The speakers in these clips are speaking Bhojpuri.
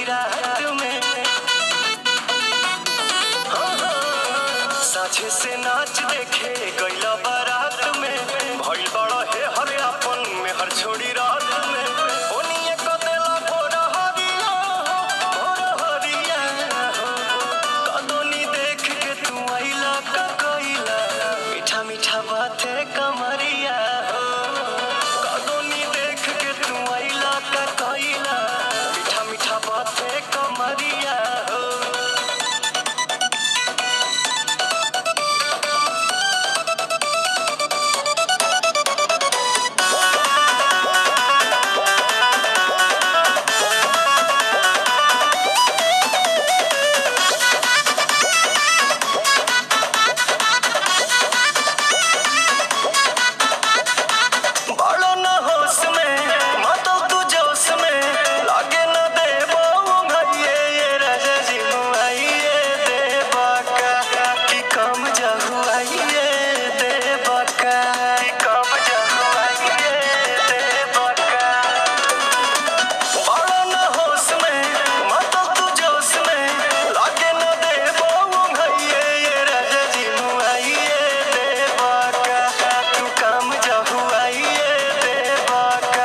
आधी रात में साझे से नाच देखे गईला बारात में भइल बड़ा हे हर अपन में हर छोड़ी रात में ओनिए क देला भोर हरिया हो, भोर हरिया हो। कदोनी देख के तू आइला का कइला मीठा मीठा बाते कमरिया हो कदोनी देख के तू आइला का कइला मीठा मीठा बाते कमरिया हो बालो न होश में मातो तू जोश में लागे न दे भैये ये राजा जी मुआइए दे बाका कि कम जहुआइए दे बाका कि कम जहुआइए दे बाका बालो न होश में मातो तू जोश में लागे न दे भैये ये राजा जी मुआइए दे बाका तू कम जहुआइए दे बाका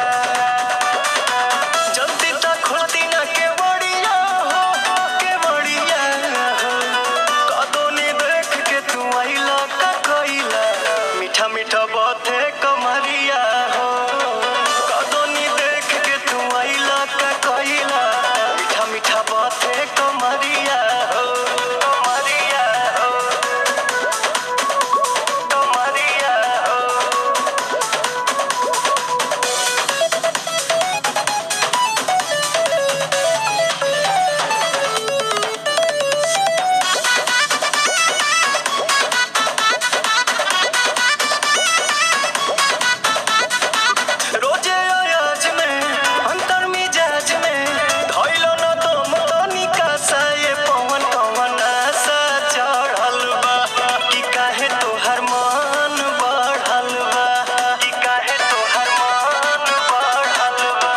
जल्दी तक खुलती ना के बड़िया हो के बड़िया हो कदोनी देख के तू आइला का कइला मीठा मीठा बाते कमरिया हो कदोनी देख के तू आइला का कइला मीठा मीठा बाते कमरिया हो कमरिया हो कमरिया हो रोजे अयाज में अंतर मिजाज में धइलो न दम तनिका सा ये पवन कवन आशा चढ़ल बा कि काहे तोहर मन बढ़ल बा कि काहे तोहर मन बढ़ल बा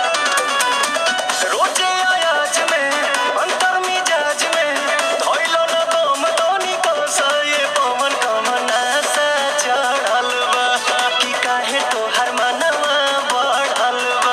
रोजे अयाज में अंतर मिजाज में धइलो न दम तनिका सा ये पवन कवन आशा चढ़ल बा कि काहे तोहर मनवा बढ़ल बा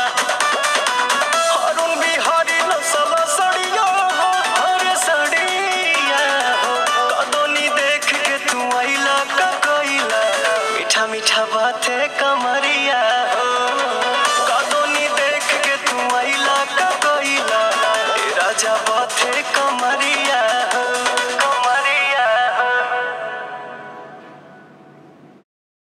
अरुण बिहारी नसल सड़िया हो हरे सड़िया हो कदोनी देख के तू आइला का कइला मीठा मीठा बाते कमरिया हो कदोनी देख के तू आइला का कइला ए राजा